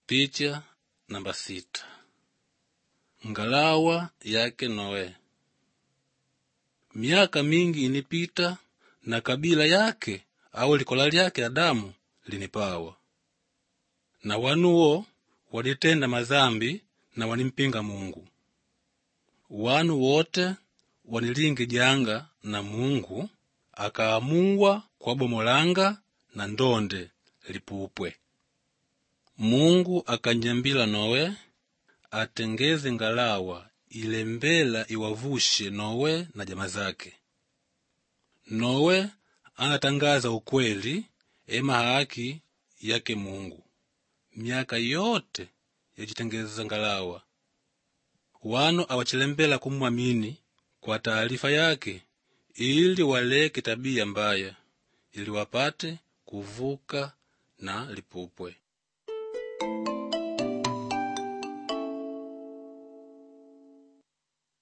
Picha namba sita. Ngalawa yake Noe. Miaka mingi inipita na kabila yake au likola lyake Adamu linipawa, na wanuwo walitenda mazambi na wanimpinga Mungu. Wanu wote wanilingi janga na Mungu akaamuwa kwabomolanga na ndonde lipupwe. Mungu akanyambila Nowe atengeze ngalawa ilembela iwavushe Nowe na jama zake. Nowe anatangaza ukweli ema haki yake Mungu miaka yote yacitengeza ngalawa. Wanu awachilembela kumwamini kwa taarifa yake ili waleke tabia mbaya ili wapate kuvuka na lipupwe.